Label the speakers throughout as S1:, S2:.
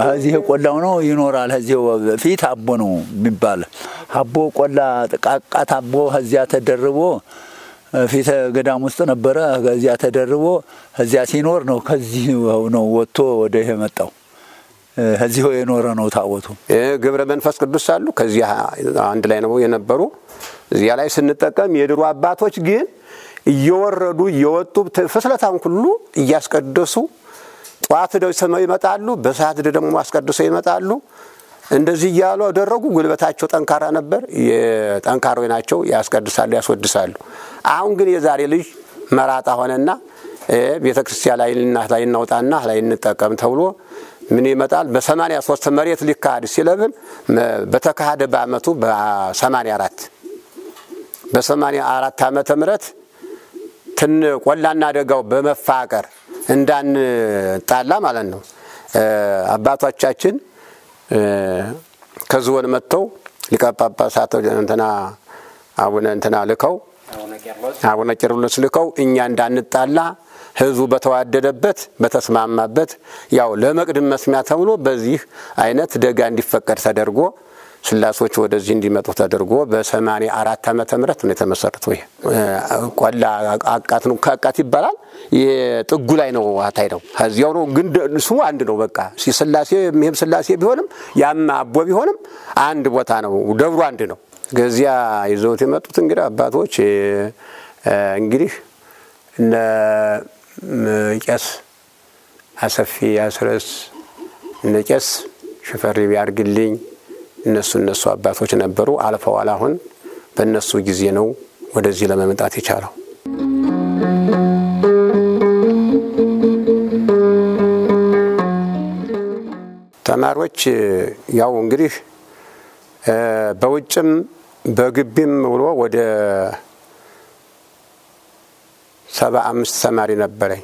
S1: እዚህ ቆላው ነው ይኖራል። እዚህ ፊት አቦ ነው የሚባል አቦ ቆላ ጥቃቃት አቦ እዚያ ተደርቦ ፊት ገዳም ውስጥ ነበረ። ከዚያ ተደርቦ እዚያ ሲኖር ነው ከዚህ ነው ወጥቶ ወደ ይሄ መጣው። እዚሁ የኖረ ነው ታቦቱ።
S2: ግብረ መንፈስ ቅዱስ አሉ። ከዚህ አንድ ላይ ነው የነበሩ። እዚያ ላይ ስንጠቀም የድሮ አባቶች ግን እየወረዱ እየወጡ ፍስለታን ሁሉ እያስቀደሱ ጠዋት ደው ሰማይ ይመጣሉ፣ በሰዓት ደግሞ አስቀድሰው ይመጣሉ። እንደዚህ እያሉ አደረጉ። ጉልበታቸው ጠንካራ ነበር። የጠንካሮች ናቸው። ያስቀድሳሉ፣ ያስወድሳሉ። አሁን ግን የዛሬ ልጅ መራጣ ሆነና ቤተ ክርስቲያን ላይ እናት ላይ እናውጣና ላይ እንጠቀም ተብሎ ምን ይመጣል? በሰማንያ ሶስት መሬት ሊካሄድ ሲለብን በተካሄደ በአመቱ በሰማንያ አራት በሰማንያ አራት ዓመተ ምህረት ትን ቆላና ደጋው በመፋቀር እንዳንጣላ ማለት ነው። አባቶቻችን ከዝሆን መጥተው ሊቀ ጳጳሳት እንትና አቡነ እንትና ልከው አቡነ ቄርሎስ ልከው እኛ እንዳንጣላ ህዝቡ በተዋደደበት በተስማማበት ያው ለመቅድም መስሚያ ተብሎ በዚህ አይነት ደጋ እንዲፈቀድ ተደርጎ ስላሶች ወደዚህ እንዲመጡ ተደርጎ በሰማንያ አራት ዓመተ ምህረት ነው የተመሰረተው። ይሄ ቆላ አቃት ነው ከአቃት ይባላል። ጥጉ ላይ ነው አታይ ነው ከዚያው ነው ግን ስሙ አንድ ነው። በቃ ስላሴ ይህም ስላሴ ቢሆንም ያም አቦ ቢሆንም አንድ ቦታ ነው። ደብሩ አንድ ነው። ከዚያ ይዘውት የመጡት እንግዲህ አባቶች እንግዲህ እነ ቄስ አሰፊ አስረስ እነ ቄስ ሽፈሪ ቢያርግልኝ እነሱ እነሱ አባቶች ነበሩ። አልፈዋል። አሁን በእነሱ ጊዜ ነው ወደዚህ ለመምጣት የቻለው። ተማሪዎች ያው እንግዲህ በውጭም በግቢም ብሎ ወደ ሰባ አምስት ተማሪ ነበረኝ።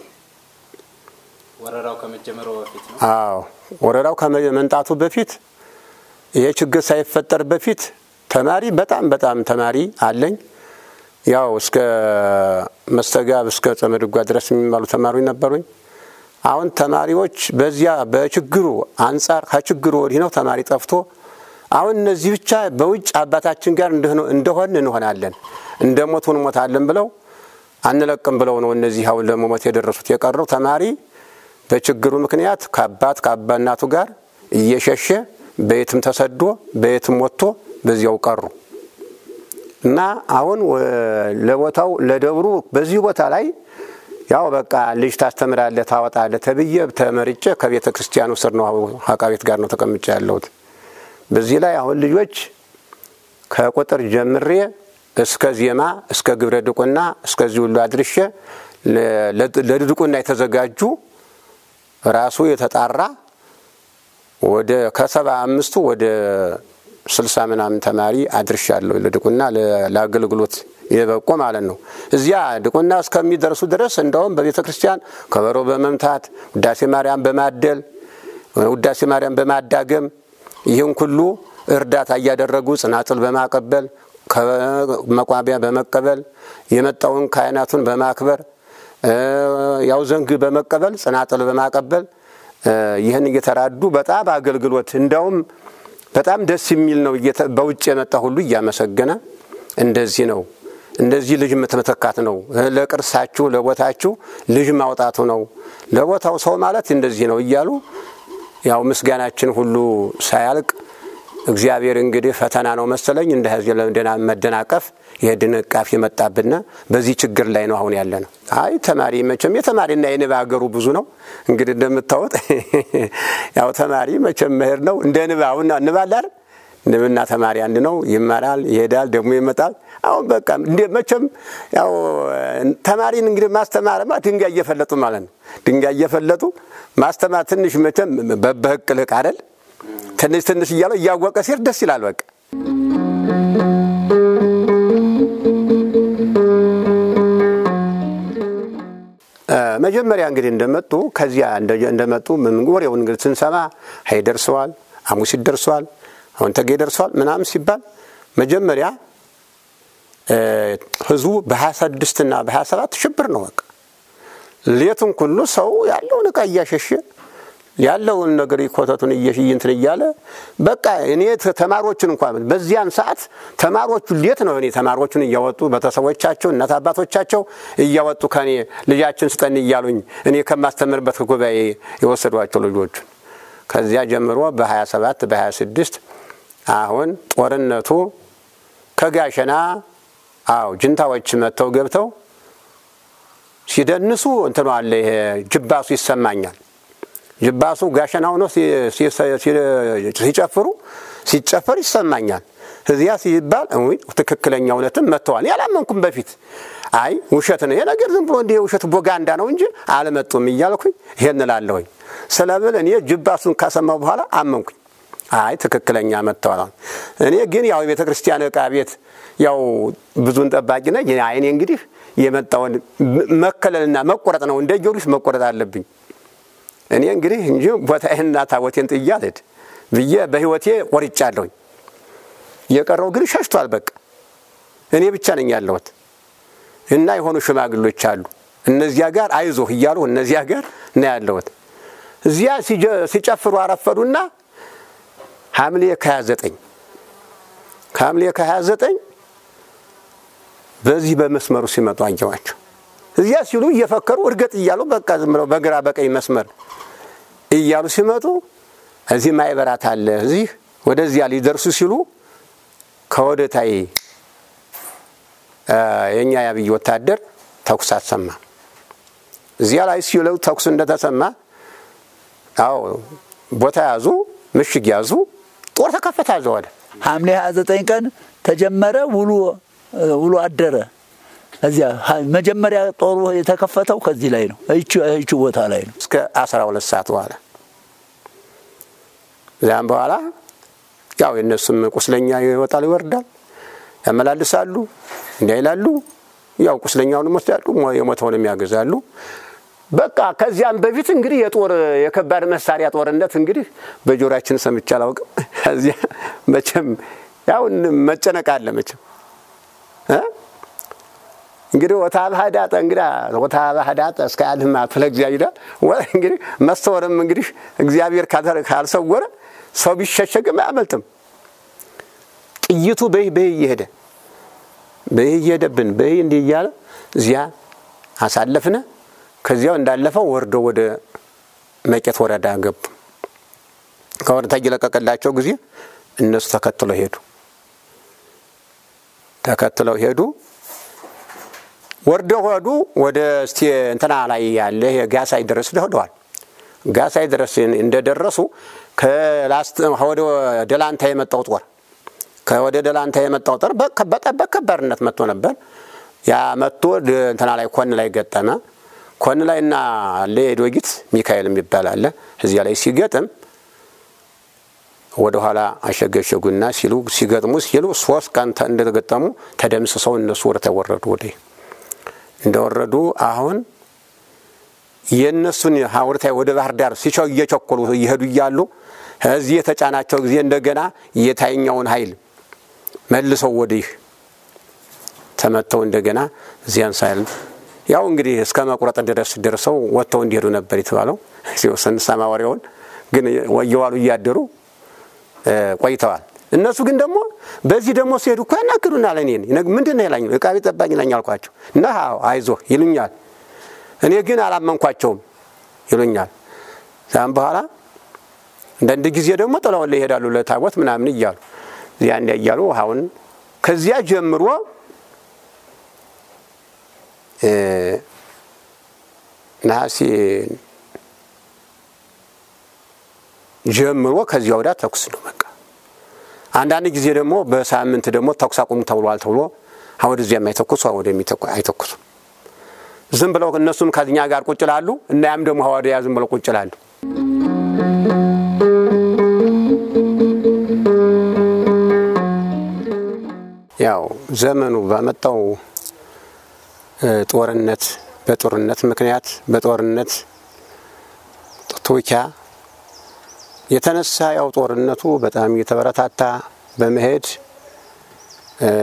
S3: ወረራው ከመጀመሩ በፊት ነው።
S2: አዎ ወረራው ከመምጣቱ በፊት ይሄ ችግር ሳይፈጠር በፊት ተማሪ በጣም በጣም ተማሪ አለኝ። ያው እስከ መስተጋብ እስከ ጸመድጓ ድረስ የሚማሉ ተማሪዎች ነበሩኝ። አሁን ተማሪዎች በዚያ በችግሩ አንጻር ከችግሩ ወዲህ ነው ተማሪ ጠፍቶ አሁን እነዚህ ብቻ በውጭ አባታችን ጋር እንደሆን እንሆናለን እንደ ሞት እንሞታለን ብለው አንለቅም ብለው ነው እነዚህ አሁን ለመሞት የደረሱት። የቀረው ተማሪ በችግሩ ምክንያት ከአባት ከአባ እናቱ ጋር እየሸሸ በየትም ተሰዶ በየትም ወጥቶ በዚያው ቀሩ እና አሁን ለቦታው ለደብሩ በዚህ ቦታ ላይ ያው በቃ ልጅ ታስተምራለህ ታወጣለህ ተብዬ ተመርጬ ከቤተ ክርስቲያኑ ስር ነው አቃቤት ጋር ነው ተቀምጬ ያለሁት። በዚህ ላይ አሁን ልጆች ከቁጥር ጀምሬ እስከ ዜማ እስከ ግብረ ድቁና እስከዚህ ሁሉ አድርሼ ለድቁና የተዘጋጁ ራሱ የተጣራ ወደ ከሰባ አምስቱ ወደ ስልሳ ምናምን ተማሪ አድርሻለሁ ለድቁና ለአገልግሎት የበቁ ማለት ነው። እዚያ ድቁና እስከሚደርሱ ድረስ እንደውም በቤተ ክርስቲያን ከበሮ በመምታት ውዳሴ ማርያም በማደል ውዳሴ ማርያም በማዳገም ይህን ሁሉ እርዳታ እያደረጉ ጽናጽል በማቀበል መቋቢያ በመቀበል የመጣውን ካህናቱን በማክበር ያው ዘንግ በመቀበል ጽናጽል በማቀበል ይህን እየተራዱ በጣም አገልግሎት እንዳውም በጣም ደስ የሚል ነው። በውጭ የመጣ ሁሉ እያመሰገነ እንደዚህ ነው እንደዚህ ልጅ መተካት ነው። ለቅርሳችሁ ለቦታችሁ ልጅ ማውጣቱ ነው። ለቦታው ሰው ማለት እንደዚህ ነው እያሉ ያው ምስጋናችን ሁሉ ሳያልቅ እግዚአብሔር እንግዲህ ፈተና ነው መሰለኝ እንደ ህዝብ መደናቀፍ የድንቃፍ የመጣብና በዚህ ችግር ላይ ነው አሁን ያለ ነው። አይ ተማሪ መቼም የተማሪና የንብ ሀገሩ ብዙ ነው እንግዲህ እንደምታወጥ ያው ተማሪ መቼም መሄድ ነው እንደ ንብ አሁን ንብ አለ አይደል? ንብና ተማሪ አንድ ነው። ይማራል፣ ይሄዳል፣ ደግሞ ይመጣል። አሁን በቃ እንደ መቼም ያው ተማሪን እንግዲህ ማስተማርማ ድንጋይ እየፈለጡ ማለት ነው። ድንጋይ እየፈለጡ ማስተማር ትንሽ መቼም በበህቅ ልቅ አይደል? ትንሽ ትንሽ እያለው እያወቀ ሲር ደስ ይላል። በቃ መጀመሪያ እንግዲህ እንደመጡ ከዚያ እንደመጡ ወሬውን እንግዲህ ስንሰማ ሀይ ደርሰዋል፣ አሙሲት ደርሰዋል፣ አሁን ተጌ ደርሰዋል ምናምን ሲባል መጀመሪያ ህዝቡ በሀያ ስድስትና በሀያ ሰባት ሽብር ነው። በቃ ሌቱን ሁሉ ሰው ያለውን እቃ እያሸሸ ያለውን ነገር ኮተቱን እየሽይንትን እያለ በቃ እኔ ተማሪዎቹን እንኳን በዚያን ሰዓት ተማሪዎቹ ሌት ነው እኔ ተማሪዎቹን እያወጡ ቤተሰቦቻቸው እናት አባቶቻቸው እያወጡ ከኔ ልጃችን ስጠን እያሉኝ እኔ ከማስተምርበት ጉባኤ የወሰዷቸው ልጆቹን ከዚያ ጀምሮ በ27 በ26 አሁን ጦርነቱ ከጋሸና አው ጅንታዎች መጥተው ገብተው ሲደንሱ እንትኑ አለ ይሄ ጅባሱ ይሰማኛል። ጅባሱ ጋሸና ሆኖ ሲጨፍሩ ሲጨፈር ይሰማኛል። እዚያ ሲባል ትክክለኛ እውነትም መጥተዋል። ያላመንኩም በፊት አይ ውሸት ነው ይሄ ነገር ዝም ብሎ እንዲህ ውሸት ቦጋንዳ ነው እንጂ አልመጡም እያልኩኝ ይሄን እላለሁኝ። ስለብል እኔ ጅባሱን ካሰማው በኋላ አመንኩኝ። አይ ትክክለኛ መጥተዋል። እኔ ግን ያው የቤተ ክርስቲያን ዕቃ ቤት ያው ብዙን ጠባቂ ነኝ። እኔ እንግዲህ የመጣውን መከለልና መቆረጥ ነው። እንደ ጊዮርጊስ መቆረጥ አለብኝ። እኔ እንግዲህ እንጂ ቦታዬንና ታቦቴን ጥዬ አልሄድ ብዬ በሕይወቴ ቆርጫለሁኝ። የቀረው ግን ሸሽቷል። በቃ እኔ ብቻ ነኝ ያለሁት እና የሆኑ ሽማግሎች አሉ። እነዚያ ጋር አይዞህ እያሉ እነዚያ ጋር ነው ያለሁት። እዚያ ሲጨፍሩ አረፈዱና ሐምሌ ከ29 ከሐምሌ ከ29 በዚህ በመስመሩ ሲመጡ አየዋቸው። እዚያ ሲሉ እየፈከሩ እርገጥ እያሉ በቃ ዝም ብለው በግራ በቀኝ መስመር እያሉ ሲመጡ እዚህ ማይበራት አለ እዚህ ወደዚያ ሊደርሱ ሲሉ ከወደታይ የእኛ የአብይ ወታደር ተኩስ አሰማ። እዚያ ላይ ሲለው ተኩስ እንደተሰማ አዎ ቦታ ያዙ፣ ምሽግ ያዙ፣ ጦር ተከፈተ። አዘዋለ
S1: ሐምሌ 29 ቀን ተጀመረ። ውሎ ውሎ አደረ። እዚያ መጀመሪያ ጦሩ የተከፈተው ከዚህ ላይ ነው፣ ይቺ ቦታ ላይ ነው።
S2: እስከ 12 ሰዓት በኋላ እዚያም በኋላ ያው የእነሱም ቁስለኛ ይወጣል ይወርዳል፣ ያመላልሳሉ፣ እንዲያ ይላሉ። ያው ቁስለኛውንም ወስዳሉ፣ የሞተውንም ያገዛሉ። በቃ ከዚያም በፊት እንግዲህ የጦር የከባድ መሳሪያ ጦርነት እንግዲህ በጆሮአችን ሰምቼ አላውቅም። እዚያ መቼም ያው መጨነቅ አለ መቼም እንግዲህ ወታብ ሀዳጠ እንግዳ ወታብ ሀዳጠ እስከ ያልህማ ፍለ እግዚአብሔር እንግዲህ መሰወርም እንግዲህ እግዚአብሔር ካልሰወረ ሰው ቢሸሸግም አያመልጥም። ጥይቱ በይ በይ እየሄደ በይ እየሄደብን በይ እንዲህ እያለ እዚያ አሳለፍነ። ከዚያው እንዳለፈው ወርዶ ወደ መቄት ወረዳ ገቡ። ከወረዳ እየለቀቀላቸው ጊዜ እነሱ ተከትለው ሄዱ። ተከትለው ሄዱ። ወርደው ሄዱ። ወደ እስቲ እንትና ላይ ያለ ጋሳይ ድረስ ሄደዋል። ጋሳይ ድረስ እንደደረሱ ወደ ደላንታ የመጣው ጦር ከወደ ደላንታ የመጣው ጦር በከባድነት መጥቶ ነበር። ያ መጥቶ እንትና ላይ ኮን ላይ ገጠመ። ኮን ላይ እና አለ የዶጊት ሚካኤል የሚባል አለ። እዚያ ላይ ሲገጥም ወደ ኋላ አሸገሸጉና ሲሉ ሲገጥሙ ሲሉ ሶስት ቀን እንደገጠሙ ተደምስሰው እነሱ ወደ ተወረዱ ወደ እንደወረዱ አሁን የእነሱን ሀውርታይ ወደ ባህር ዳር ሲቸው እየቸኮሉ እየሄዱ እያሉ እዚህ የተጫናቸው ጊዜ እንደገና የታይኛውን ኃይል መልሰው ወዲህ ተመተው እንደገና እዚያን ሳይል ያው እንግዲህ እስከ መቁረጥ ድረስ ደርሰው ወጥተው እንዲሄዱ ነበር የተባለው። ስንሰማ ወሬውን ግን እየዋሉ እያደሩ ቆይተዋል። እነሱ ግን ደግሞ በዚህ ደግሞ ሲሄዱ እኮ ያናግሩናል። እኔን ምንድን ነው ይላኝ ዕቃ ቤት ጠባቂ ነኝ አልኳቸው እና አይዞህ ይሉኛል። እኔ ግን አላመንኳቸውም ይሉኛል። ዛም በኋላ አንዳንድ ጊዜ ደግሞ ጥለውን ይሄዳሉ ለታቦት ምናምን እያሉ እዚያ እንዲያ እያሉ ውሃውን ከዚያ ጀምሮ ነሐሴ ጀምሮ ከዚያ ወዲያ ተኩስ ነው በቃ። አንዳንድ ጊዜ ደግሞ በሳምንት ደግሞ ተኩስ አቁሙ ተብሏል ተብሎ ወደዚያ የማይተኩሱ አይተኩሱም። ዝም ብለው እነሱም ከኛ ጋር ቁጭ ላሉ እና ያም ደግሞ ወዲያ ዝም ብለው ቁጭ ላሉ። ያው ዘመኑ ባመጣው ጦርነት በጦርነት ምክንያት በጦርነት ቱኪያ የተነሳ ያው ጦርነቱ በጣም እየተበረታታ በመሄድ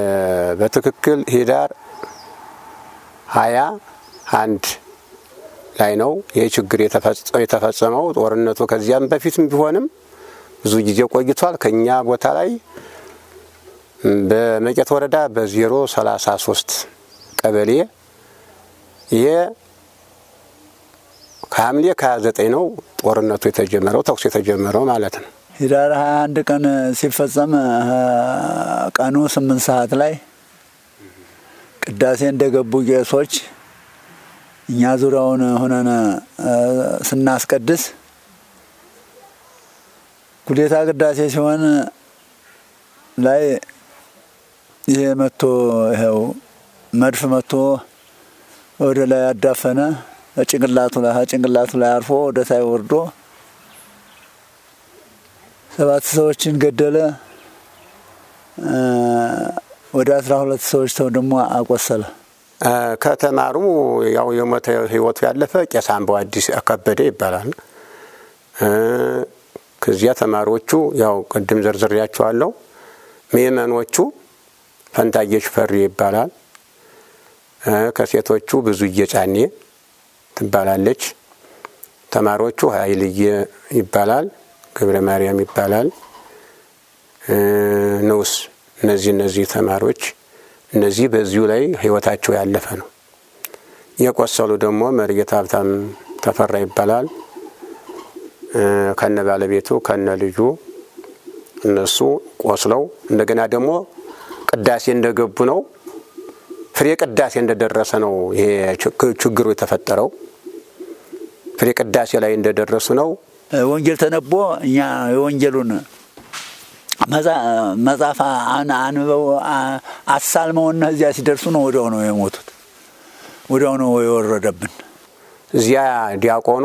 S2: በትክክል ሂዳር ሀያ አንድ ላይ ነው ይህ ችግር የተፈጸመው። ጦርነቱ ከዚያም በፊትም ቢሆንም ብዙ ጊዜ ቆይቷል። ከኛ ቦታ ላይ በመቄት ወረዳ በዜሮ ሰላሳ ሶስት ቀበሌ ይሄ ከሐምሌ ከሀያ ዘጠኝ ነው ጦርነቱ የተጀመረው ተኩስ የተጀመረው ማለት ነው።
S1: ህዳር 21 ቀን ሲፈጸም ቀኑ ስምንት ሰዓት ላይ ቅዳሴ እንደገቡ ቄሶች እኛ ዙሪያውን ሆነን ስናስቀድስ ጉዴታ ቅዳሴ ሲሆን ላይ ይሄ መጥቶ ይኸው መድፍ መጥቶ ወደ ላይ ያዳፈነ ጭንቅላቱ ላይ ጭንቅላቱ ላይ አርፎ ወደ ታይ ወርዶ ሰባት ሰዎችን ገደለ። ወደ አስራ ሁለት ሰዎች ሰው ደግሞ አቆሰለ።
S2: ከተማሩ ያው የሞተ ህይወቱ ያለፈ ቄስ አምባው አዲስ ከበደ ይባላል። ከዚያ ተማሪዎቹ ያው ቅድም ዘርዝሬያቸዋለሁ። ምእመኖቹ ፈንታየሽ ፈሪ ይባላል። ከሴቶቹ ብዙ እየጫኔ ትባላለች። ተማሪዎቹ ኃይልዬ ይባላል። ገብረ ማርያም ይባላል። ንዑስ እነዚህ እነዚህ ተማሪዎች እነዚህ በዚሁ ላይ ህይወታቸው ያለፈ ነው። የቆሰሉ ደግሞ መርጌታ ሀብታም ተፈራ ይባላል። ከነ ባለቤቱ ከነ ልጁ እነሱ ቆስለው እንደገና ደግሞ ቅዳሴ እንደገቡ ነው ፍሬ ቅዳሴ እንደደረሰ ነው ይሄ ችግሩ የተፈጠረው። ፍሬ ቅዳሴ ላይ እንደደረሱ ነው
S1: ወንጌል ተነቦ እኛ የወንጌሉን መጽሐፍ አንበው አሳልመውና እዚያ ሲደርሱ ነው ወዲያው ነው የሞቱት። ወዲያው ነው የወረደብን።
S2: እዚያ ዲያቆኑ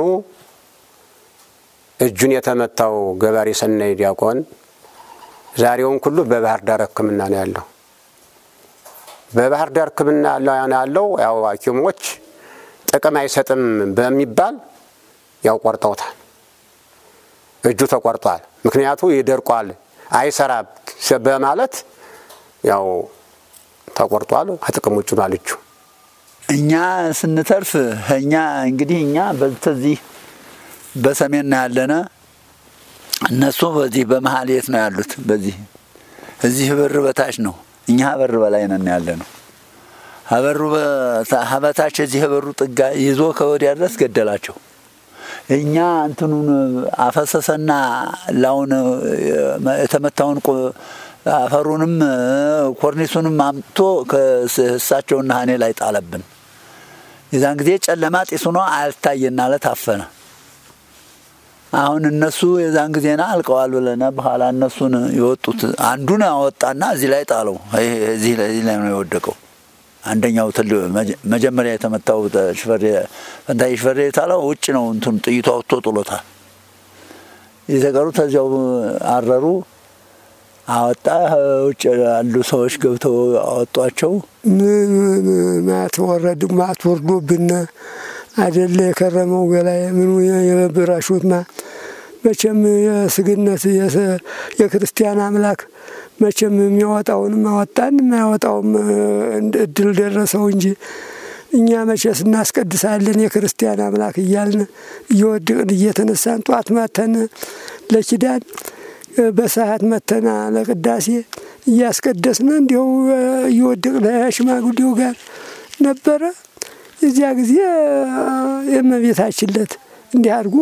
S2: እጁን የተመታው ገባሬ ሰናይ ዲያቆን ዛሬውን ሁሉ በባህር ዳር ሕክምና ነው ያለው። በባህር ዳር ሕክምና ያለው ያው ሐኪሞች ጥቅም አይሰጥም በሚባል ያው ቆርጠውታል። እጁ ተቆርጧል። ምክንያቱ ይደርቋል አይሰራ በማለት ያው ተቆርጧል። ከጥቅም ውጭ ነው እጁ።
S1: እኛ ስንተርፍ እኛ እንግዲህ እኛ በዚህ በሰሜን ነው ያለነ፣ እነሱ በዚህ በመሀል የት ነው ያሉት? በዚህ እዚህ በር በታች ነው፣ እኛ በር በላይ ነን ያለ ነው። ሀበሩ ሀበታች እዚህ በሩ ጥጋ ይዞ ከወዲያ ድረስ ገደላቸው። እኛ እንትኑን አፈሰሰና ላውን የተመታውን አፈሩንም ኮርኒሱንም አምጥቶ ከእሳቸውና እኔ ላይ ጣለብን። የዛን ጊዜ ጨለማ ጢሱ ነው አልታየና ለታፈነ አሁን እነሱ የዛን ጊዜና አልቀዋል ብለና በኋላ እነሱን የወጡት አንዱን አወጣና እዚህ ላይ ጣለው። እዚህ ላይ ነው የወደቀው። አንደኛው ትል መጀመሪያ የተመታው ሽፈሬ ፈንታይ ሽፈሬ የታለው ውጭ ነው። እንትን ጥይቱ አውጥቶ ጥሎታል። የተቀሩት እዚያው አረሩ። አወጣ። ውጭ ያሉ ሰዎች ገብተው አወጧቸው።
S4: ማትወረድ ማትወርዶብን አደለ የከረመው ገላይ ምኑ የበራሹት ማ መቼም የስግነት የክርስቲያን አምላክ መቼም የሚያወጣውንም አወጣን የማያወጣውም እድል ደረሰው እንጂ እኛ መቼስ እናስቀድሳለን የክርስቲያን አምላክ እያልን እየወድቅን እየተነሳን ጧት መተን ለኪዳን በሰዓት መተና ለቅዳሴ እያስቀደስን እንዲሁ እየወድቅን ሽማግሌው ጋር ነበረ። የዚያ ጊዜ የእመቤታችን ዕለት እንዲህ አድርጎ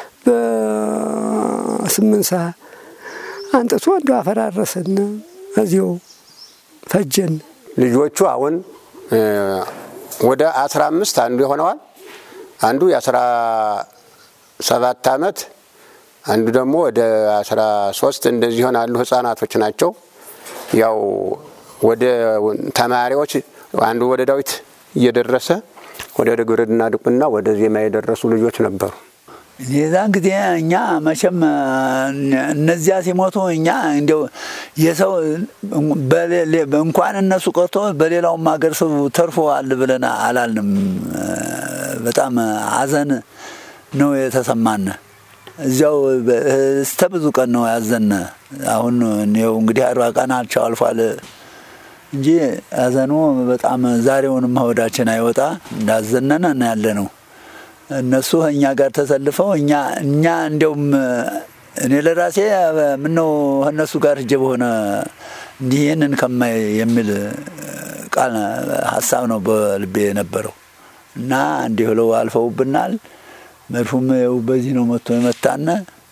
S4: በስምንት ሰዓት አንጥቶ እንዲ አፈራረሰን፣ እዚው ፈጀን።
S2: ልጆቹ አሁን ወደ አስራ አምስት አንዱ ይሆነዋል። አንዱ የአስራ ሰባት አመት አንዱ ደግሞ ወደ አስራ ሶስት እንደዚህ ይሆናሉ። ህጻናቶች ናቸው። ያው ወደ ተማሪዎች አንዱ ወደ ዳዊት እየደረሰ ወደ ግብርና ድቁና ወደ ዜማ የደረሱ ልጆች ነበሩ።
S1: የዛን ጊዜ እኛ መቼም እነዚያ ሲሞቱ እኛ እንዲያው የሰው እንኳን እነሱ ቀርቶ በሌላውም ሀገር ሰው ተርፎዋል ብለን አላልንም። በጣም ሀዘን ነው የተሰማን። እዚያው እስተ ብዙ ቀን ነው ያዘን። አሁን ይኸው እንግዲህ አርባ ቀናቸው አልፏል እንጂ ሀዘኑ በጣም ዛሬውንም ሆዳችን አይወጣ እንዳዘነነ ያለ ነው። እነሱ እኛ ጋር ተሰልፈው እኛ እኛ እንዲያውም እኔ ለራሴ ምነው እነሱ ጋር ሂጄ በሆነ እንዲህ ይህንን ከማይ የሚል ቃል ሀሳብ ነው በልቤ የነበረው እና እንዲህ ብለው አልፈውብናል። መድፉም ይኸው በዚህ ነው መጥቶ የመታነ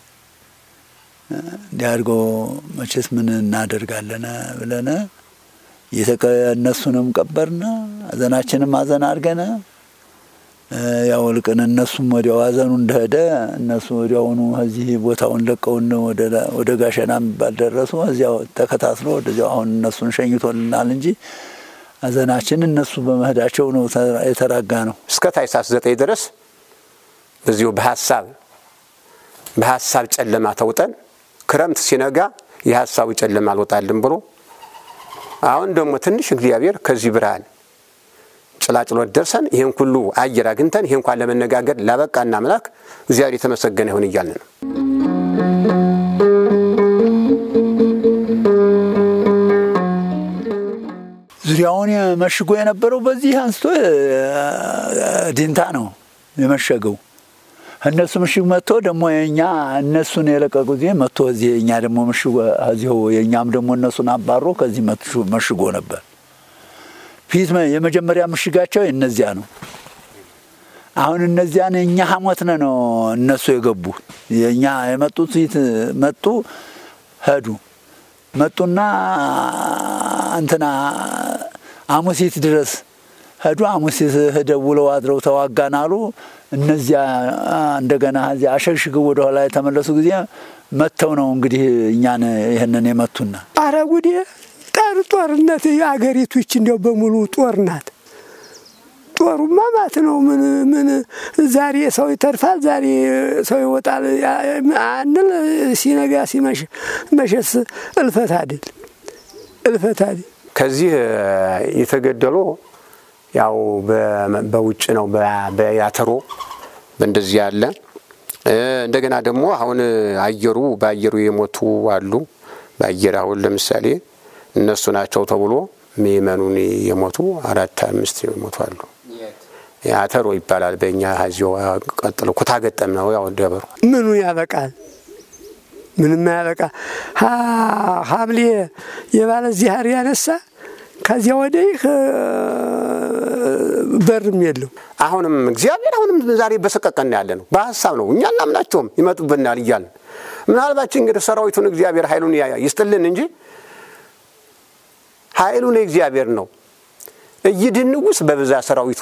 S1: እንዲህ አድርጎ መቼስ ምን እናደርጋለን ብለን እነሱንም ቀበርነ ሀዘናችንም ሀዘን አድርገነ ያው ልቅን እነሱም ወዲያው ሀዘኑ እንደሄደ እነሱ ወዲያውኑ እዚህ ቦታውን ለቀውን ወደ ጋሸና የሚባል ደረሱ። እዚያው ተከታትሎ ወደዚያው አሁን እነሱን ሸኝቶልናል እንጂ ሀዘናችን እነሱ በመሄዳቸው ነው የተራጋ ነው።
S2: እስከ ታኅሳስ ዘጠኝ ድረስ በዚሁ በሀሳብ በሀሳብ ጨለማ ተውጠን ክረምት ሲነጋ የሀሳቡ ጨለማ አልወጣልን ብሎ አሁን ደግሞ ትንሽ እግዚአብሔር ከዚህ ብርሃን ጭላጭሎት ደርሰን ይህን ሁሉ አየር አግኝተን ይህ እንኳን ለመነጋገር ላበቃና አምላክ እግዚአብሔር የተመሰገነ ይሁን እያልን ነው።
S1: ዙሪያውን መሽጎ የነበረው በዚህ አንስቶ ዲንታ ነው የመሸገው። እነሱ ምሽግ መጥቶ ደግሞ የእኛ እነሱን የለቀቁ ጊዜ መጥቶ እዚህ የእኛ ደግሞ ምሽጎ እዚሁ የእኛም ደግሞ እነሱን አባሮ ከዚህ መሽጎ ነበር። ፊት የመጀመሪያ ምሽጋቸው እነዚያ ነው። አሁን እነዚያን እኛ ሐሞትነ ነው እነሱ የገቡ የእኛ የመጡት ፊት መጡ ሄዱ መጡና እንትና አሙሲት ድረስ ሄዱ። አሙሲት ሄደው ውለው አድረው ተዋጋን አሉ። እነዚያ እንደገና እዚያ አሸግሽገው ወደ ኋላ የተመለሱ ጊዜ መጥተው ነው እንግዲህ እኛን ይህንን የመቱና
S4: አረ ጉዴ ጠር ጦርነት አገሪቱ ይች እንዲያው በሙሉ ጦር ናት። ጦሩማ ማት ነው። ምን ምን ዛሬ ሰው ይተርፋል፣ ዛሬ ሰው ይወጣል አንል ሲነጋ ሲመሽ መሸስ እልፈት አይደል እልፈት አይደል።
S2: ከዚህ የተገደሉ ያው በውጭ ነው በያተሮ በእንደዚህ ያለ እንደገና ደግሞ አሁን አየሩ በአየሩ የሞቱ አሉ። በአየር አሁን ለምሳሌ እነሱ ናቸው ተብሎ ምእመኑን የሞቱ አራት አምስት የሞቱ አሉ። አተሮ ይባላል በእኛ ዚዮ ቀጥሎ ኩታ ገጠም ነው ያው ደብሩ
S4: ምኑ ያበቃል? ምንም ያበቃ ሐምሌ የባለ ዚህር ያነሳ ከዚያ ወዲህ በርም የለው።
S2: አሁንም እግዚአብሔር አሁንም ዛሬ በሰቀቀን ያለ ነው። በሀሳብ ነው እኛ እናምናቸውም ይመጡብናል እያልን ምናልባት እንግዲህ ሰራዊቱን እግዚአብሔር ኃይሉን ይስጥልን እንጂ ኃይሉን እግዚአብሔር ነው። እይድንጉስ በብዛት ሰራዊቱ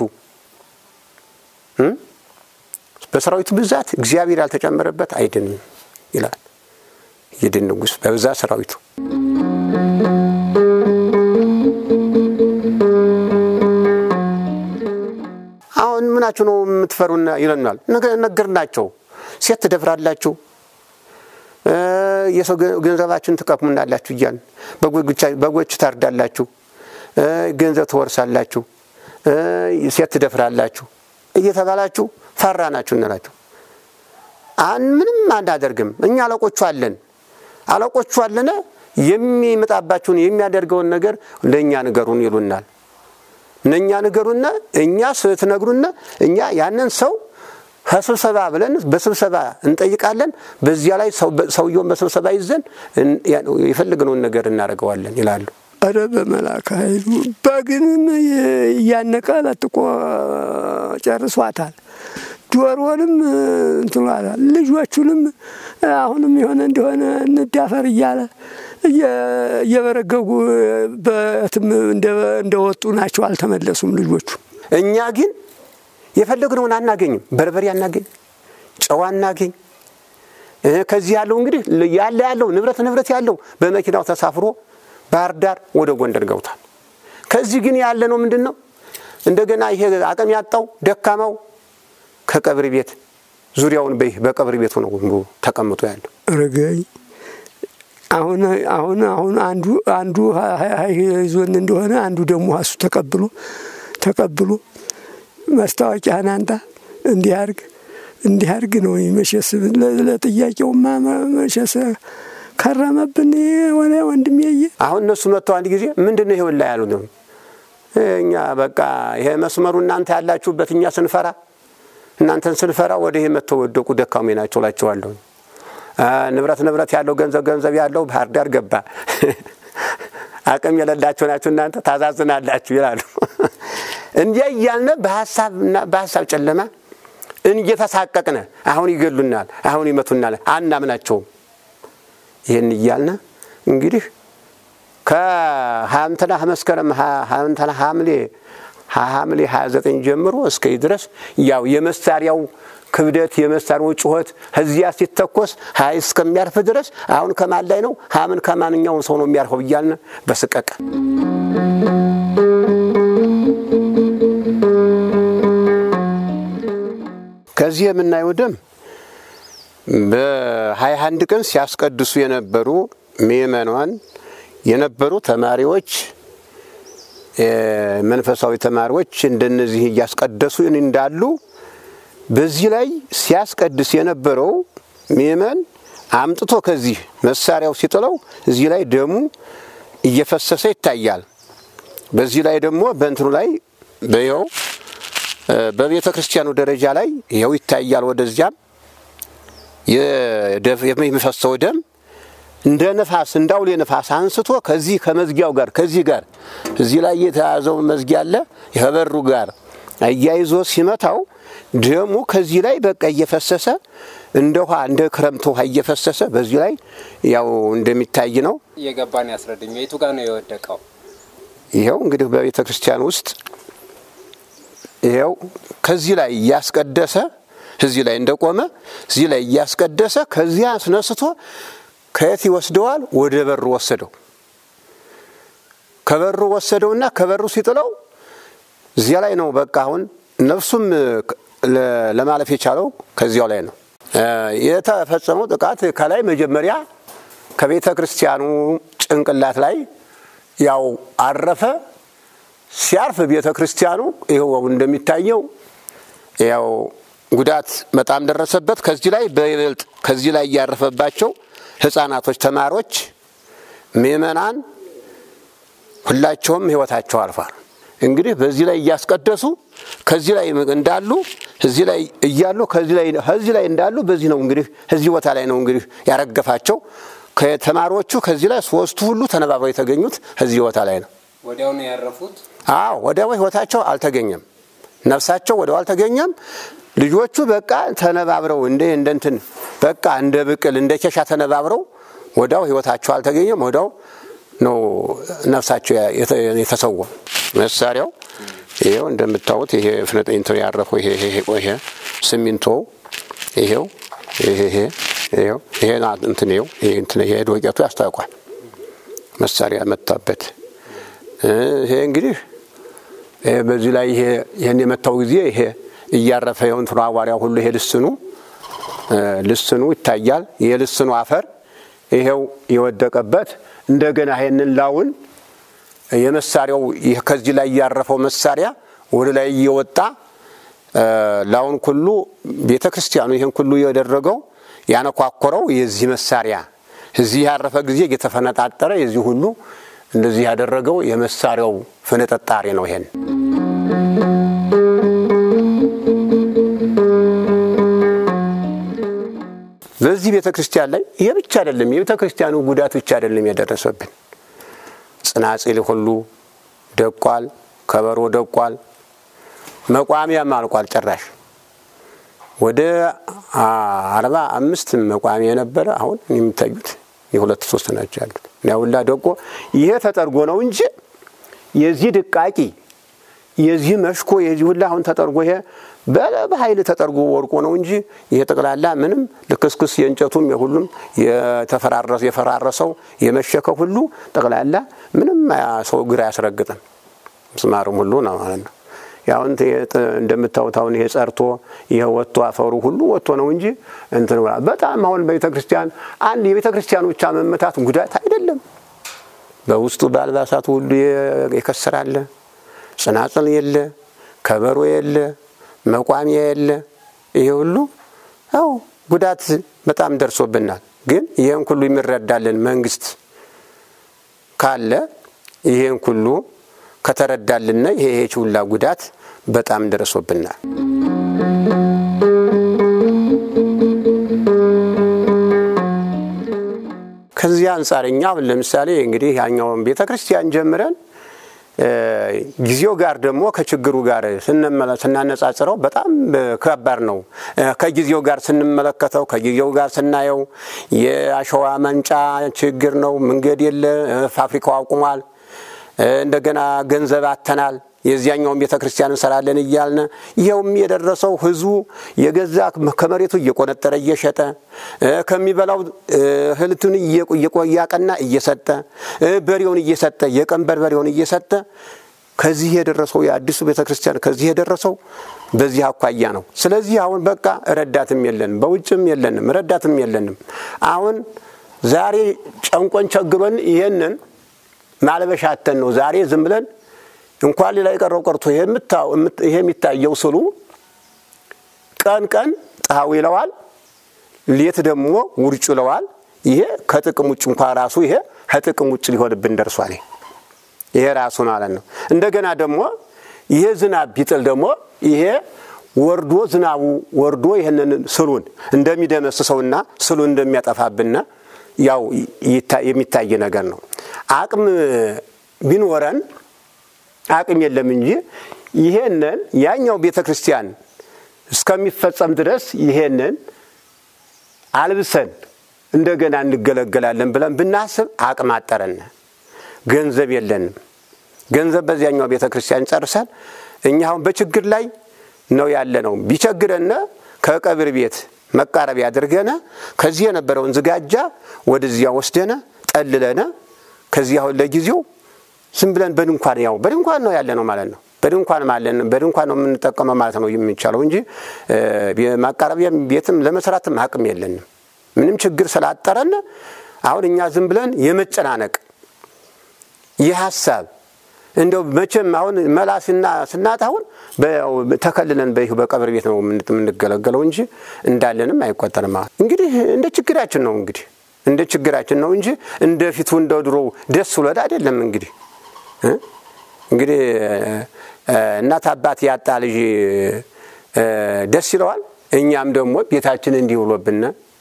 S2: በሰራዊቱ ብዛት እግዚአብሔር ያልተጨመረበት አይድንም ይላል። እይድንጉስ በብዛት ሰራዊቱ አሁን ምናችሁ ነው የምትፈሩና ይለናል። ነገርናቸው። ሴት ትደፍራላችሁ፣ የሰው ገንዘባችን ትቀሙናላችሁ እያልን በጎች ታርዳላችሁ፣ ገንዘብ ትወርሳላችሁ፣ ሴት ትደፍራላችሁ እየተባላችሁ ፈራ ናችሁ እንላችሁ። አን ምንም አናደርግም። እኛ አለቆቹ አለን፣ አለቆቹ አለነ የሚመጣባችሁን የሚያደርገውን ነገር ለእኛ ንገሩን ይሉናል። እነኛ ንገሩና እኛ ስትነግሩና እኛ ያንን ሰው ከስብሰባ ብለን በስብሰባ እንጠይቃለን። በዚያ ላይ ሰውየውን በስብሰባ ይዘን የፈለግነውን ነገር እናደርገዋለን ይላሉ።
S4: አረ በመላክ ኃይሉ በግንም እያነቀ ለጥቆ ጨርሷታል። ዶሮንም እንትኗታል። ልጆቹንም አሁንም የሆነ እንደሆነ እንዳፈር እያለ እየበረገጉ በትም እንደወጡ ናቸው። አልተመለሱም ልጆቹ።
S2: እኛ ግን የፈለግነውን አናገኝም። በርበሬ አናገኝ፣ ጨው አናገኝ። ከዚህ ያለው እንግዲህ ያለ ያለው ንብረት ንብረት ያለው በመኪናው ተሳፍሮ ባህር ዳር ወደ ጎንደር ገብቷል። ከዚህ ግን ያለ ነው ምንድን ነው እንደገና ይሄ አቅም ያጣው ደካማው ከቀብር ቤት ዙሪያውን በቀብር ቤቱ ነው ተቀምጦ ያለው።
S4: ረገኝ አሁን አሁን አሁን አንዱ አንዱ ይዞን እንደሆነ አንዱ ደግሞ እሱ ተቀብሎ ተቀብሎ ማስታወቂያን አንጣ እንዲህ አርግ እንዲህ አርግ ነው መሸስ ለጥያቄውማ መሸስ ከረመብን ሆነ ወንድሜ።
S2: አሁን እነሱ መጥተው አንድ ጊዜ ምንድን ነው ይሄውን ላይ ያሉት ነው እኛ በቃ ይሄ መስመሩ እናንተ ያላችሁበት እኛ ስንፈራ እናንተን ስንፈራ ወደ ይሄ መጥተው ወደቁ ደካሜ ናቸው እላቸዋለሁ። ንብረት ንብረት ያለው ገንዘብ ገንዘብ ያለው ባህር ዳር ገባ። አቅም የሌላቸው ናቸው እናንተ ታዛዝናላችሁ ይላሉ። እንዲያ እያልነ በሀሳብና በሀሳብ ጨለማ እየተሳቀቅነ አሁን ይገሉናል፣ አሁን ይመቱናል፣ አናምናቸውም። ይህን እያልነ እንግዲህ ከሀምተና መስከረም ሀምተና ሐምሌ ሐምሌ 29 ጀምሮ እስከ ድረስ ያው የመሳሪያው ክብደት የመሳሪያው ጩኸት እዚያ ሲተኮስ ሀይ እስከሚያርፍ ድረስ አሁን ከማን ላይ ነው ሀምን ከማንኛውን ሰው ነው የሚያርፈው እያልን በስቀቀ ከዚህ የምናየው ደም በሀያ አንድ ቀን ሲያስቀድሱ የነበሩ ምእመናን የነበሩ ተማሪዎች መንፈሳዊ ተማሪዎች እንደነዚህ እያስቀደሱ እንዳሉ በዚህ ላይ ሲያስቀድስ የነበረው ምእመን አምጥቶ ከዚህ መሳሪያው ሲጥለው እዚህ ላይ ደሙ እየፈሰሰ ይታያል። በዚህ ላይ ደግሞ በእንትኑ ላይ በይኸው በቤተ ክርስቲያኑ ደረጃ ላይ ይኸው ይታያል። ወደዚያም የሚፈሰው ደም እንደ ነፋስ እንደ አውሌ ነፋስ አንስቶ ከዚህ ከመዝጊያው ጋር ከዚህ ጋር እዚህ ላይ የተያዘው መዝጊያ አለ ከበሩ ጋር አያይዞ ሲመታው ደሙ ከዚህ ላይ በቃ እየፈሰሰ እንደ ውሃ እንደ ክረምት ውሃ እየፈሰሰ በዚህ ላይ ያው እንደሚታይ ነው።
S3: እየገባን ያስረድኝ። የቱ ጋር ነው የወደቀው?
S2: ይኸው እንግዲህ በቤተ ክርስቲያን ውስጥ ይኸው ከዚህ ላይ እያስቀደሰ እዚህ ላይ እንደቆመ እዚህ ላይ እያስቀደሰ ከዚያ አስነስቶ ከየት ይወስደዋል? ወደ በሩ ወሰደው። ከበሩ ወሰደውና ከበሩ ሲጥለው እዚያ ላይ ነው በቃ አሁን ነፍሱም ለማለፍ የቻለው ከዚያው ላይ ነው የተፈጸመው ጥቃት። ከላይ መጀመሪያ ከቤተ ክርስቲያኑ ጭንቅላት ላይ ያው አረፈ። ሲያርፍ ቤተ ክርስቲያኑ ይኸው እንደሚታየው ያው ጉዳት በጣም ደረሰበት። ከዚህ ላይ በይበልጥ ከዚህ ላይ እያረፈባቸው ሕፃናቶች፣ ተማሪዎች፣ ምእመናን ሁላቸውም ሕይወታቸው አልፏል። እንግዲህ በዚህ ላይ እያስቀደሱ ከዚህ ላይ እንዳሉ እዚህ ላይ እያሉ ከዚህ ላይ ከዚህ ላይ እንዳሉ በዚህ ነው እንግዲህ እዚህ ቦታ ላይ ነው እንግዲህ ያረገፋቸው። ከተማሪዎቹ ከዚህ ላይ ሶስቱ ሁሉ ተነባብረው የተገኙት እዚህ ቦታ ላይ ነው።
S3: ወዲያው ነው ያረፉት።
S2: አዎ ወዲያው ሕይወታቸው አልተገኘም። ነፍሳቸው ወዲያው አልተገኘም። ልጆቹ በቃ ተነባብረው እንደ እንደንትን በቃ እንደ ብቅል እንደ ኬሻ ተነባብረው ወዲያው ሕይወታቸው አልተገኘም። ወዲያው ነው ነፍሳቸው የተሰዋ። መሳሪያው ይሄው እንደምታዩት ይሄ ፍነጠኝቶ ያረፈው ይሄ ይሄ ይሄ ሲሚንቶ ይሄው ይሄ ይሄ ይሄው ይሄ እንትን ይሄው ይሄ እንትን ይሄ ዶቄቱ ያስታውቋል። መሳሪያ መታበት። ይሄ እንግዲህ በዚህ ላይ ይሄ ይሄን የመታው ጊዜ ይሄ እያረፈ ይኸው እንትኑ አዋሪያው ሁሉ ይሄ ልስኑ ልስኑ ይታያል። የልስኑ አፈር ይሄው የወደቀበት እንደገና ይሄንን ላውን የመሳሪያው ከዚህ ላይ ያረፈው መሳሪያ ወደ ላይ እየወጣ ላውን ሁሉ ቤተ ክርስቲያኑ ይህን ሁሉ የደረገው ያነኳኮረው የዚህ መሳሪያ እዚህ ያረፈ ጊዜ እየተፈነጣጠረ የዚህ ሁሉ እንደዚህ ያደረገው የመሳሪያው ፍንጥጣሪ ነው። ይሄን በዚህ ቤተ ክርስቲያን ላይ ይሄ ብቻ አይደለም፣ የቤተ ክርስቲያኑ ጉዳት ብቻ አይደለም የደረሰብን ጽናጽል ሁሉ ደቋል፣ ከበሮ ደቋል፣ መቋሚያም አልቋል። ጭራሽ ወደ አርባ አምስት መቋሚያ የነበረ አሁን የሚታዩት የሁለት ሶስት ናቸው ያሉት። ያውላ ደቆ ይሄ ተጠርጎ ነው እንጂ የዚህ ድቃቂ የዚህ መሽኮ የዚህ ሁላ አሁን ተጠርጎ ይሄ በኃይል ተጠርጎ ወርቆ ነው እንጂ ይሄ ጠቅላላ ምንም ልክስክስ የእንጨቱም የሁሉም የፈራረሰው የመሸከ ሁሉ ጠቅላላ ምንም ሰው እግር አያስረግጥም። ምስማርም ሁሉ ነው ማለት ነው። ያሁን እንደምታዩት አሁን ይሄ ጸርቶ ይሄ ወጥቶ አፈሩ ሁሉ ወጥቶ ነው እንጂ እንትን በጣም አሁን በቤተ ክርስቲያን አንድ የቤተ ክርስቲያኑ ብቻ መመታት ጉዳት አይደለም። በውስጡ በአልባሳቱ ሁሉ የከስራለ፣ ጽናጽል የለ፣ ከበሮ የለ፣ መቋሚያ የለ። ይሄ ሁሉ ያው ጉዳት በጣም ደርሶብናል። ግን ይህን ሁሉ የሚረዳልን መንግስት ካለ ይህን ሁሉ ከተረዳልና ይሄ ሁላ ጉዳት በጣም ደርሶብናል። ከዚህ አንጻር እኛ አሁን ለምሳሌ እንግዲህ ያኛውን ቤተ ክርስቲያን ጀምረን ጊዜው ጋር ደግሞ ከችግሩ ጋር ስናነጻጽረው በጣም ከባድ ነው። ከጊዜው ጋር ስንመለከተው ከጊዜው ጋር ስናየው የአሸዋ መንጫ ችግር ነው። መንገድ የለ፣ ፋብሪካው አቁሟል። እንደገና ገንዘብ አተናል። የዚያኛውን ቤተ ክርስቲያን እንሰራለን እያልን ይኸውም የደረሰው ህዝቡ የገዛ ከመሬቱ እየቆነጠረ እየሸጠ ከሚበላው እህልቱን እያቀና እየሰጠ በሬውን እየሰጠ የቀንበር በሬውን እየሰጠ ከዚህ የደረሰው የአዲሱ ቤተ ክርስቲያን ከዚህ የደረሰው በዚህ አኳያ ነው። ስለዚህ አሁን በቃ ረዳትም የለንም፣ በውጭም የለንም፣ ረዳትም የለንም። አሁን ዛሬ ጨንቆን ቸግሮን ይሄንን ማልበሻተን ነው ዛሬ ዝም ብለን እንኳን ሌላ የቀረው ቀርቶ ይሄ የሚታየው ስሉ ቀን ቀን ፀሐዩ ይለዋል፣ ሌት ደግሞ ውርጩ ይለዋል። ይሄ ከጥቅም ውጭ እንኳ ራሱ ይሄ ከጥቅም ውጭ ሊሆንብን ደርሷል። ይሄ ራሱ ማለት ነው። እንደገና ደግሞ ይሄ ዝናብ ቢጥል ደግሞ ይሄ ወርዶ ዝናቡ ወርዶ ይህንን ስሉን እንደሚደመስሰውና ስሉን እንደሚያጠፋብን ያው የሚታይ ነገር ነው። አቅም ቢኖረን አቅም የለም እንጂ ይሄንን ያኛው ቤተ ክርስቲያን እስከሚፈጸም ድረስ ይሄንን አልብሰን እንደገና እንገለገላለን ብለን ብናስብ አቅም አጠረን። ገንዘብ የለንም። ገንዘብ በዚያኛው ቤተ ክርስቲያን ጨርሰን እኛ አሁን በችግር ላይ ነው ያለ ነው። ቢቸግረን ከቀብር ቤት መቃረቢያ አድርገነ ከዚህ የነበረውን ዝጋጃ ወደዚያ ወስደነ ጠልለነ ከዚህ አሁን ለጊዜው ዝም ብለን በድንኳን ያው በድንኳን ነው ያለ ነው ማለት ነው። በድንኳን ማለን በድንኳን ነው የምንጠቀመው ማለት ነው የሚቻለው እንጂ ማቃረቢያ ቤትም ለመስራትም አቅም የለንም። ምንም ችግር ስላጠረን አሁን እኛ ዝም ብለን የመጨናነቅ የሀሳብ እንደው መቼም አሁን መላ ስናጣ አሁን ተከልለን በቀብር ቤት ነው የምንገለገለው እንጂ እንዳለንም አይቆጠርም። እንግዲህ እንደ ችግራችን ነው እንግዲህ እንደ ችግራችን ነው እንጂ እንደ ፊቱ እንደ ድሮ ደስ ብሎን አይደለም። እንግዲህ እንግዲህ እናት አባት ያጣ ልጅ ደስ ይለዋል። እኛም ደግሞ ቤታችን እንዲህ ብሎብን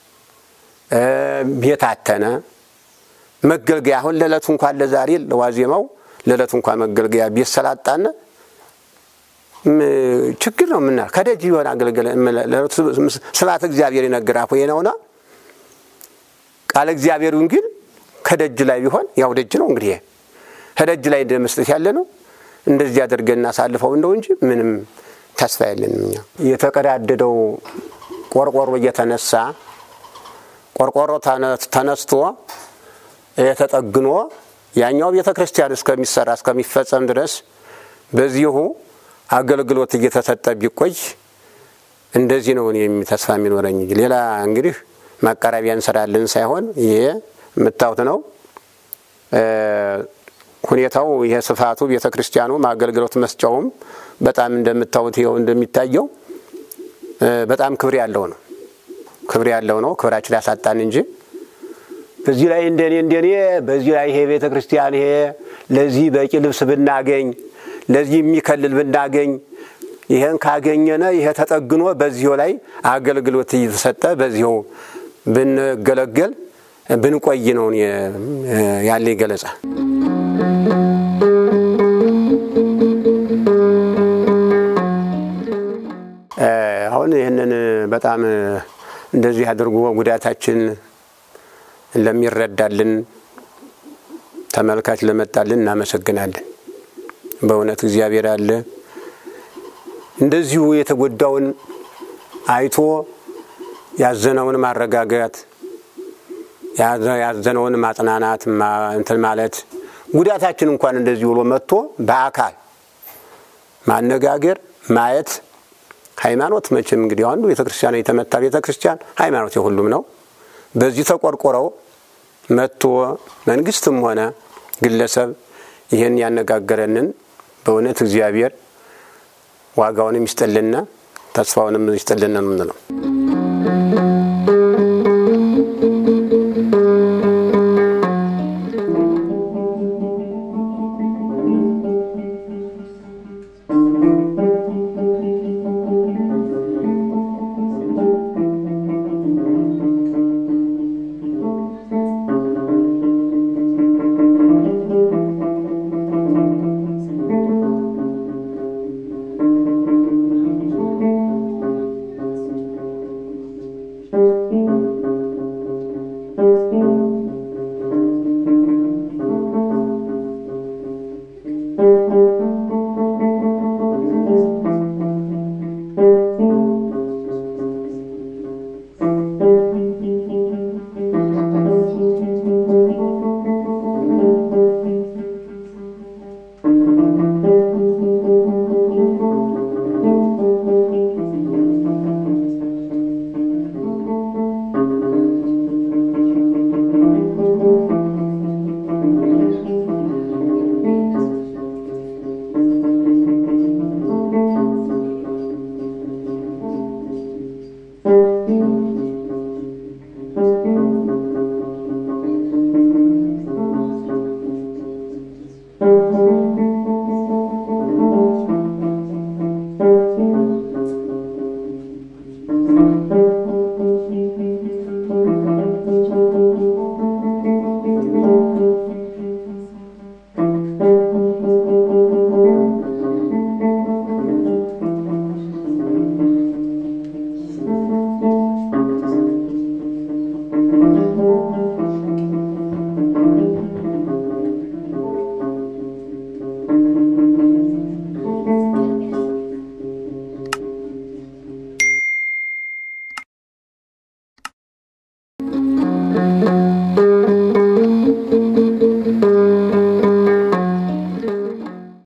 S2: ቤት አተነ መገልገያ አሁን ለዕለቱ እንኳን ለዛሬ ለዋዜማው ለዕለቱ እንኳን መገልገያ ቤት ሰላጣነ ችግር ነው ምና ከደጅ የሆነ አገልገለ ስብሐተ እግዚአብሔር ይነግር አፎ ነውና ቃለ እግዚአብሔሩን ግን ከደጅ ላይ ቢሆን ያው ደጅ ነው እንግዲህ ከደጅ ላይ እንደ መስጠት ያለ ነው። እንደዚህ አድርገን እናሳልፈው እንደው እንጂ ምንም ተስፋ የለንም። እኛ የተቀዳደደው ቆርቆሮ እየተነሳ ቆርቆሮ ተነስቶ የተጠግኖ ያኛው ቤተ ክርስቲያን እስከሚሰራ እስከሚፈጸም ድረስ በዚሁ አገልግሎት እየተሰጠ ቢቆይ እንደዚህ ነው እኔ ተስፋ የሚኖረኝ። ሌላ እንግዲህ ማቃረቢያ እንሰራለን ሳይሆን ይሄ የምታዩት ነው ሁኔታው። ይሄ ስፋቱ ቤተ ክርስቲያኑም አገልግሎት መስጫውም በጣም እንደምታዩት ይኸው እንደሚታየው በጣም ክብር ያለው ነው። ክብር ያለው ነው። ክብራችን ያሳጣን እንጂ በዚህ ላይ እንደኔ እንደኔ በዚህ ላይ ይሄ ቤተ ክርስቲያን ይሄ ለዚህ በቂ ልብስ ብናገኝ ለዚህ የሚከልል ብናገኝ ይሄን ካገኘነ ይሄ ተጠግኖ በዚሁ ላይ አገልግሎት እየተሰጠ በዚሁ ብንገለገል ብንቆይ ነው ያለኝ ገለጻ። አሁን ይህንን በጣም እንደዚህ አድርጎ ጉዳታችን ለሚረዳልን ተመልካች ለመጣልን እናመሰግናለን። በእውነት እግዚአብሔር አለ። እንደዚሁ የተጎዳውን አይቶ ያዘነውን ማረጋጋት፣ ያዘነውን ማጽናናት እንትን ማለት ጉዳታችን እንኳን እንደዚህ ብሎ መጥቶ በአካል ማነጋገር ማየት ሃይማኖት መቼም እንግዲህ አንዱ ቤተ ክርስቲያን የተመታ ቤተ ክርስቲያን ሃይማኖት የሁሉም ነው። በዚህ ተቆርቆረው መጥቶ መንግስትም ሆነ ግለሰብ ይህን ያነጋገረንን በእውነት እግዚአብሔር ዋጋውንም ይስጥልና ተስፋውንም ይስጥልን ነው።